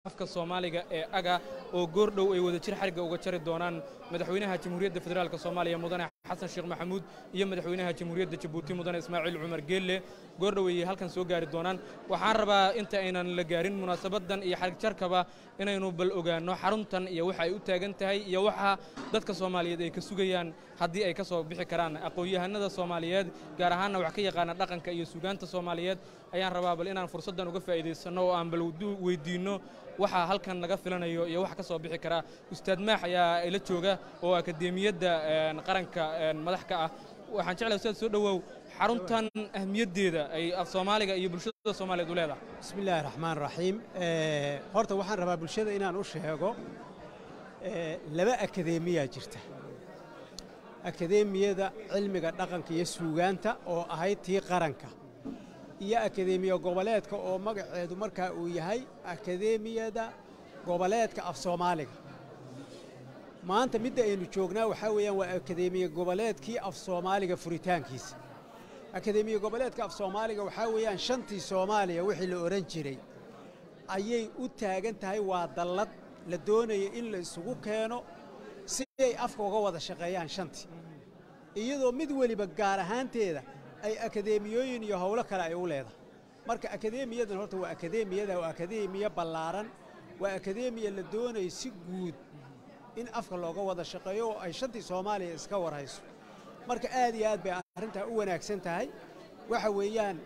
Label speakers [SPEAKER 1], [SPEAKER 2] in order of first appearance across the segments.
[SPEAKER 1] afka soomaaliga ee aga oo goordhow ay wada jir xarigga uga jari doonaan madaxweynaha jamhuuriyadda federaalk soomaaliya mudane xasan sheekh maxamuud iyo madaxweynaha jamhuuriyadda jabuuti mudane ismaaciil cumar geelle goordhow ayay halkan soo gaari doonaan waxaan rabaa inta aynan la gaarin munaasabaddan iyo xarig jarkaba inaynu bal ogaanno xaruntan iyo waxa ay u taagan tahay iyo waxa dadka soomaaliyeed ay ka sugayaan haddii ay ka soo bixi karaan aqoon-yahanada soomaaliyeed gaar ahaanna wax ka yaqaana dhaqanka iyo sugaanta soomaaliyeed ayaan rabaa bal inaan fursaddan uga faa'iidaysanno oo aan bal weydiinno waxaa halkan laga filanayo iyo waxa ka soo bixi karaa ustaad maax ayaa ila jooga oo akadeemiyadda qaranka madax ka ah waxaan jeclahay ustaad soo dhowow xaruntan ahmiyaddeeda ay af soomaaliga iyo bulshada soomaaliyeed u leedahay
[SPEAKER 2] bismi illaahi raxmaan raxiim horta waxaan rabaa bulshada inaan u sheego laba akadeemiyaa jirta akadeemiyada cilmiga dhaqanka iyo suugaanta oo ahayd tii qaranka iyo akadeemiya goboleedka oo magaceedu markaa uu yahay akadeemiyada goboleedka af soomaaliga maanta midda aynu joognaa waxaa weeyaan waa akadeemiya goboleedkii af soomaaliga furitaankiisa akadeemiya goboleedka af soomaaliga waxaa weeyaan shantii soomaaliya wixii la odhan jiray ayay u taagan tahay waa dallad la doonaya in la isugu keeno si ay afka uga wada shaqeeyaan shantii iyadoo mid weliba gaar ahaanteeda ay akadeemiyooyin iyo howlo kale ay u leedahay marka akadeemiyadan horta waa akadeemiyada waa akadeemiya ballaaran waa akadeemiya la doonayo si guud in afka looga wada shaqeeyo oo ay shantii soomaaliya iska warhayso marka aad iyo aad bay arrintaa u wanaagsan tahay waxa weeyaan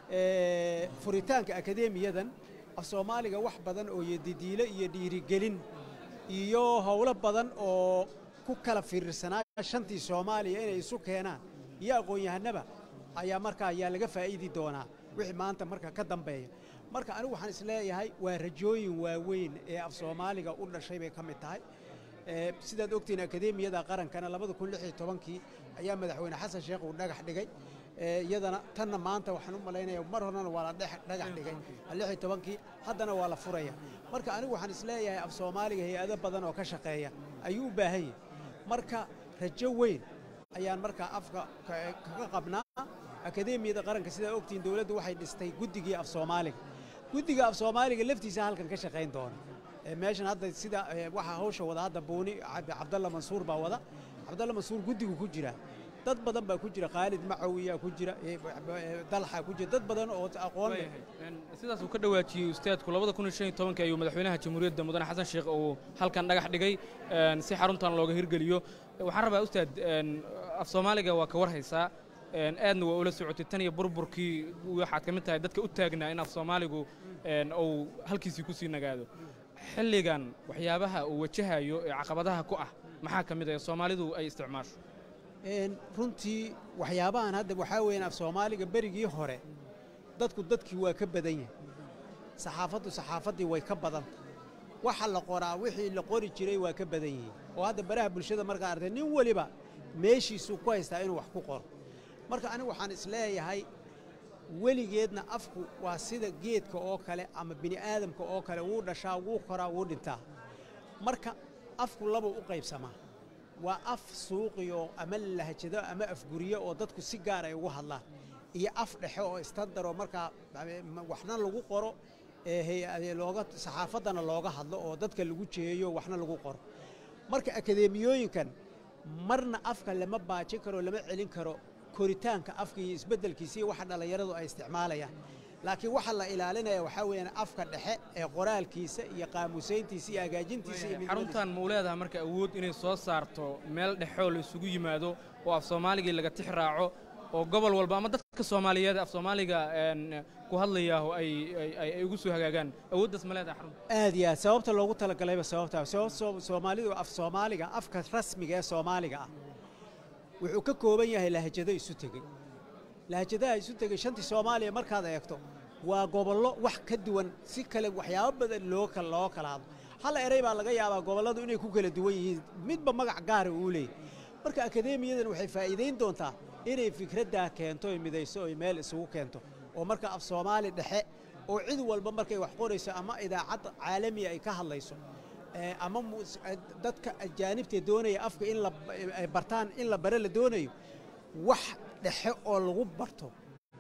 [SPEAKER 2] furitaanka akadeemiyadan af soomaaliga wax badan oo yodidiilo iyo dhiirigelin iyo howlo badan oo ku kala fiirsanaa shantii soomaaliya inay isu keenaan iyo aqoon-yahanaba ayaa markaa ayaa laga faa'iidi doonaa wixii maanta marka ka dambeeya marka anigu waxaan isleeyahay waa rajooyin waaweyn ee af soomaaliga u dhashay bay ka mid tahay sidaad ogtihiin akadeemiyada qarankana labada kun lix iyo tobankii ayaa madaxweyne xasan sheekh uu dhagax dhigay iyadana tanna maanta waxaan u malaynaya mar horena waa la dhagax dhigay lix iyo tobankii haddana waa la furaya marka anigu waxaan isleeyahay af soomaaliga hay-ado badan oo ka shaqeeya ayuu u baahan yahay marka rajo weyn ayaan markaa afka kaga qabnaa akadeemiyada qaranka sidaa ogtihiin dowladdu waxay dhistay guddigii af soomaaliga guddiga af soomaaliga laftiisa halkan ka shaqayn doona meeshan hadda sida waxaa hawsha wada hadda buuni cabdalla mansuur baa wada cabdalla mansuur guddigu ku jira dad badan baa ku jira khaalid macawiyaa ku jira dalxa ku jira dad badan oo aqoon leh
[SPEAKER 1] sidaas uu ka dhawaajiyey ustaadku labada kun iyo shan iyo tobankii ayuu madaxweynaha jamhuuriyadda mudane xasan sheekh uu halkan dhagax dhigay si xaruntan looga hirgeliyo waxaan rabaa ustaad af soomaaliga waa ka war haysaa aadna waa ula socotay tan iyo burburkii waxaad ka mid tahay dadka u taagnaa in af soomaaligu uu halkiisii ku sii nagaado xilligan waxyaabaha uu wajahayo ee caqabadaha ku ah maxaa ka mid ah soomaalidu ay isticmaasho
[SPEAKER 2] runtii waxyaabahan hadda waxaa weeyaan af soomaaliga berigii hore dadku dadkii waa ka badan yahay saxaafaddu saxaafaddii way ka badanta waxa la qoraa wixii la qori jiray waa ka badan yihiin oo hadda baraha bulshada markaa artay nin weliba meeshiisuu ku haystaa inuu wax ku qoro marka anigu waxaan isleeyahay weligeedna afku waa sida geedka oo kale ama bini aadamka oo kale wuu dhashaa wuu koraa wuu dhintaa marka afku laba u qaybsamaa waa af suuqiyo ama lahajado ama afguriyo oo dadku si gaar ay ugu hadlaan iyo af dhexe oo istandaroo markaa waxna lagu qoro looga saxaafaddana looga hadlo oo dadka lagu jeeyo waxna lagu qoro marka akadeemiyooyinkan marna afka lama baajin karo lama celin karo koritaanka afka iyo isbeddelkiisa iyo waxa dhallinyaradu ay isticmaalayaan laakiin waxa la ilaalinaya waxaa weeyaan afka dhexe ee qoraalkiisa iyo qaamusayntiisa iyo hagaajintiisa iyo
[SPEAKER 1] xaruntan ma u leedahay marka awood inay soo saarto meel dhexoo la isugu yimaado oo af soomaaligii laga tix raaco oo gobol walba ama dadka soomaaliyeed af soomaaliga ku hadlayaaho ay ay ugu soo hagaagaan awooddaas ma leedahay xarunta
[SPEAKER 2] aad iyo aad sababta loogu talagalayba sababtaa sabab soomaalidu af soomaaliga afka rasmiga ee soomaaliga ah wuxuu ka kooban yahay lahajado isu tegey lahajadaha isu tegey shantii soomaaliya markaad eegto waa gobollo wax ka duwan si kale waxyaabo badan loo loo kala hadlo hal eray baa laga yaabaa gobolladu inay ku kala duwan yihiin midba magac gaara uu leeyahy marka akadeemiyadan waxay faa'iidayn doontaa inay fikraddaa keento oy midayso oy meel isugu keento oo marka af soomaali dhexe oo cid walba markay wax qorayso ama idaacad caalamiya ay ka hadlayso ama dadka ajaanibta doonaya afka in la bartaan in la bare la doonayo wax dhexe oo lagu barto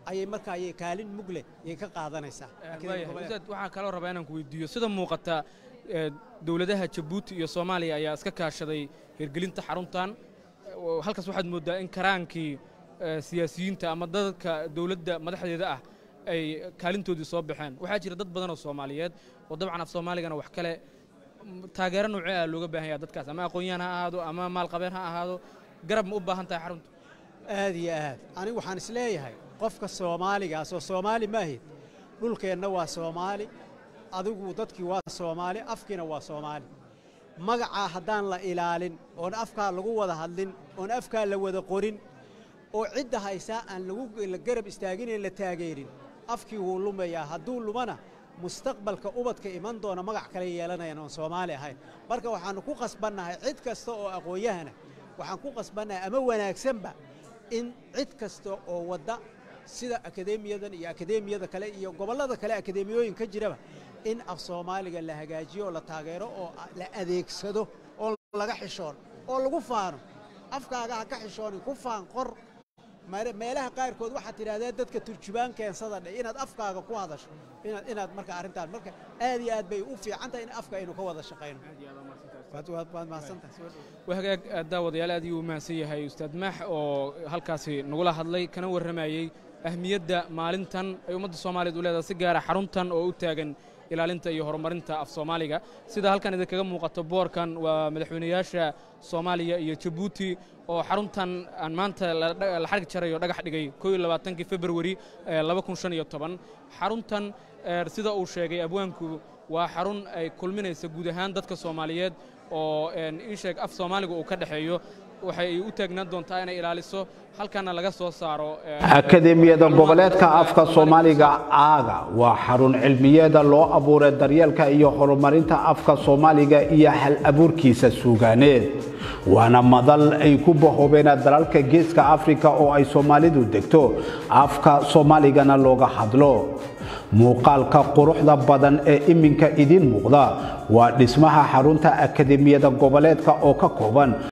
[SPEAKER 2] ayay markaa ayay kaalin mugle ayay ka qaadanaysaa
[SPEAKER 1] ustaad waxaan kaloo rabaa inaan ku weydiiyo sida muuqata dowladaha jabuuti iyo soomaaliya ayaa iska kaashaday hirgelinta xaruntan halkaas waxaad mooddaa in karaankii siyaasiyiinta ama dadka dowladda madaxdeeda ah ay kaalintoodii soo baxeen waxaa jira dad badan oo soomaaliyeed oo dabcan af soomaaligana wax kale taageero noocee ah looga baahan yaha dadkaas ama aqoon-yahan ha ahaado ama maalqabeen ha ahaado garab ma u baahan tahay xaruntu
[SPEAKER 2] aad iyo aad anigu waxaan is leeyahay qofka soomaaligaas oo soomaali maahid dhulkeenna waa soomaali adigu dadkii waa soomaali afkiina waa soomaali magacaa haddaan la ilaalin oon afkaa lagu wada hadlin oon afkaa la wada qorin oo cidda haysaa aan lagu garab istaaginayn la taageerin afkii wuu lumayaa hadduu lumana mustaqbalka ubadka iman doona magac kale yeelanayaan oon soomaali ahayn marka waxaannu ku qasbannahay cid kasta oo aqoon-yahana waxaan ku qasbannahay ama wanaagsanba in cid kasta oo wadda sida akadeemiyadan iyo akadeemiyada kale iyo gobollada kale akadeemiyooyin ka jiraba in af soomaaliga la hagaajiyo oo la taageero oo la adeegsado oo laga xishoon oo lagu faano afkaaga ha ka xishoonin ku faan qor meelaha qaarkood waxaad tidhahdee dadka turjubaan keensada dhe inaad afkaaga ku hadasho inaad marka arrintaan marka aad iyo aad bay u fiican tahay in afka aynu ka wada shaqayno waad mahadsantahay
[SPEAKER 1] hagaag daawadayaal aad ayuu u mahadsan yahay ustaad maax oo halkaasi nagula hadlay kana warramayey ahmiyadda maalintan ay ummadda soomaaliyeed u leedahay si gaara xaruntan oo u taagan ilaalinta iyo horumarinta af soomaaliga sida halkan idinkaga muuqato boorkan waa madaxweynayaasha soomaaliya iyo jabuuti oo xaruntan aan maanta la xarg jarayo dhagax dhigay koo iyo labaatankii februari laba kun shan iyo toban xaruntan sida uu sheegay abwaanku waa xarun ay kulminaysa guud ahaan dadka soomaaliyeed oo ii sheeg af soomaaliga uu ka dhexeeyo waxay u taagnaan doontaa inay ilaaliso halkana laga soo saaro
[SPEAKER 3] akadeemiyada goboleedka afka soomaaliga aaga waa xarun cilmiyeeda loo abuuray daryeelka iyo horumarinta afka soomaaliga iyo hal abuurkiisa suugaaneed waana madal ay ku bahoobeen dalalka geeska afrika oo ay soomaalidu degto afka soomaaligana looga hadlo muuqaalka quruxda badan ee iminka idiin muuqda waa dhismaha xarunta akadeemiyada goboleedka oo ka kooban